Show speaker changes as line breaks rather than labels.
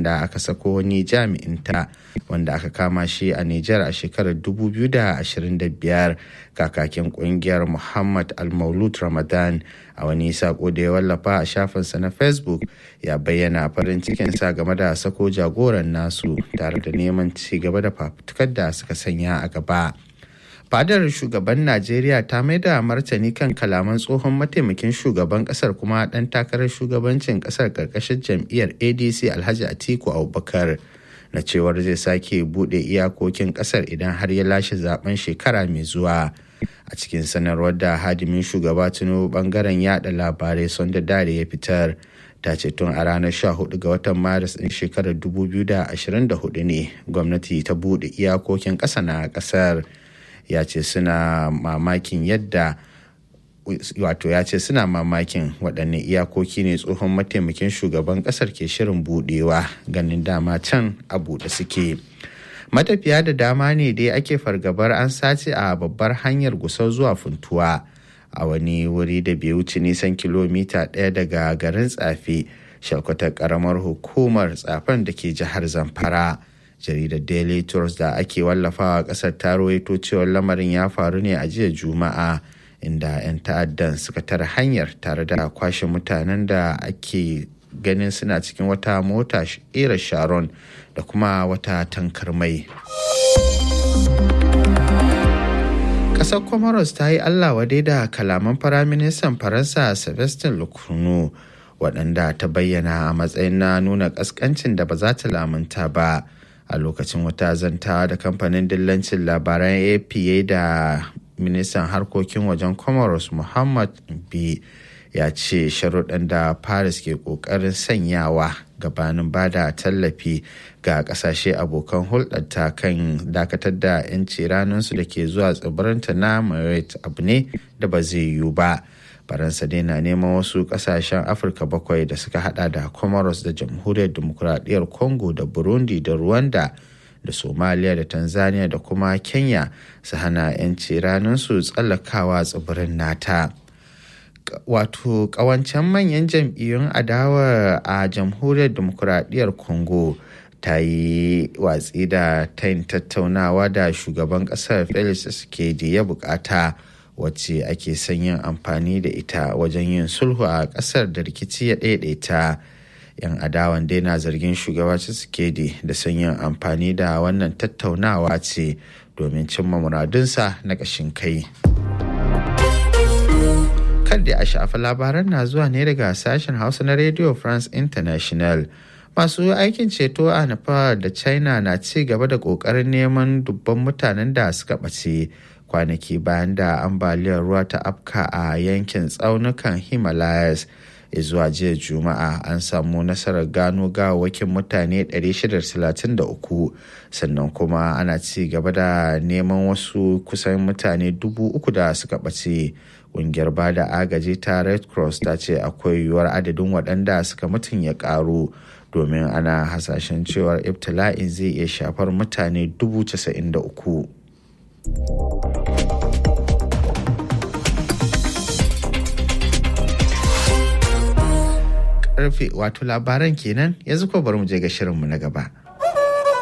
da aka sako wani jami'inta wanda aka kama shi a Nijar a shekarar 2025 kakakin kungiyar Muhammad Al-Maulud Ramadan a wani sako da ya wallafa a shafinsa na Facebook ya bayyana farin cikinsa game da sako jagoran nasu tare da neman ci gaba da fafutukar da suka sanya a gaba. fadar shugaban najeriya ta mai da martani kan kalaman tsohon mataimakin shugaban kasar kuma dan takarar shugabancin kasar karkashin jam'iyyar adc alhaji atiku abubakar na cewar zai sake bude iyakokin kasar idan har ya lashe zaben shekara mai zuwa a cikin sanarwar da hadimin shugaba tinubu bangaren yada labarai sonda dare ya fitar ta ce tun a ranar 14 ga watan maris din shekarar 2024 ne gwamnati ta bude iyakokin ƙasa na ƙasar ya ce suna mamakin yadda wato ya ce suna mamakin waɗanne iyakoki ne tsohon mataimakin shugaban ƙasar ke shirin buɗewa ganin dama can a buɗe suke matafiya da dama ne dai ake fargabar an sace a babbar hanyar gusau zuwa funtuwa a wani wuri da bai wuce nisan kilomita ɗaya daga garin tsafe shalkwatar ƙaramar hukumar tsafen da ke jihar zamfara jaridar daily trust da ake wallafawa kasar ta rawaito cewar lamarin ya faru ne a jiya juma'a inda 'yan ta'addan suka tara hanyar tare da kwashe mutanen da ake ganin suna cikin wata mota era sharon da kuma wata tankar mai kasar comoros ta yi allah wadai da kalaman firaministan faransa sebastien lecornu waɗanda ta bayyana a matsayin na nuna ƙasƙancin da ba za ta lamunta ba a lokacin wata zantawa da kamfanin dillancin labaran apa da ministan harkokin wajen comoros muhammad b ya ce sharuɗan da paris ke ƙoƙarin sanyawa gabanin ba da tallafi ga ƙasashe abokan hulɗarta kan dakatar da 'yanci ranarsu da ke zuwa tsibirinta na mayotte abu ne da ba zai yiwu ba faransa dai na neman wasu kasashen afirka bakwai da suka hada da comoros da jamhuriyar demokuraɗiyyar congo da burundi da rwanda da somalia da tanzania da kuma kenya su hana 'yanci ranarsu tsallakawa tsibirin nata wato kawancen manyan jam'iyyun adawa a jamhuriyar demokuraɗiyyar congo ta yi watsi da tayin tattaunawa da shugaban ƙasar felix tshisekedi ya bukata wacce ake son yin amfani da ita wajen yin sulhu a ƙasar da rikici ya ɗaiɗaita yan adawan dai na zargin shugaba tshisekedi da son yin amfani da wannan tattaunawa ce domin cimma muradunsa na ƙashin kai. da a shafa labaran na zuwa ne daga sashen hausa na radio france international masu aikin ceto a nepal da china na ci gaba da kokarin neman dubban mutanen da suka ɓace kwanaki bayan da ambaliyar ruwa ta afka a yankin tsaunukan himalayas zuwa jiya juma'a an samu nasarar gano gawakin mutane 633 sannan kuma ana ci gaba da neman wasu kusan mutane dubu uku da suka ɓace ƙungiyar ba da agaji ta red cross ta ce akwai yiwuwar adadin waɗanda suka mutum ya ƙaru domin ana hasashen cewar ibtila'in zai iya shafar mutane dubu casa'in da uku. karfe wato labaran kenan yanzu ko bari mu je ga shirinmu na gaba.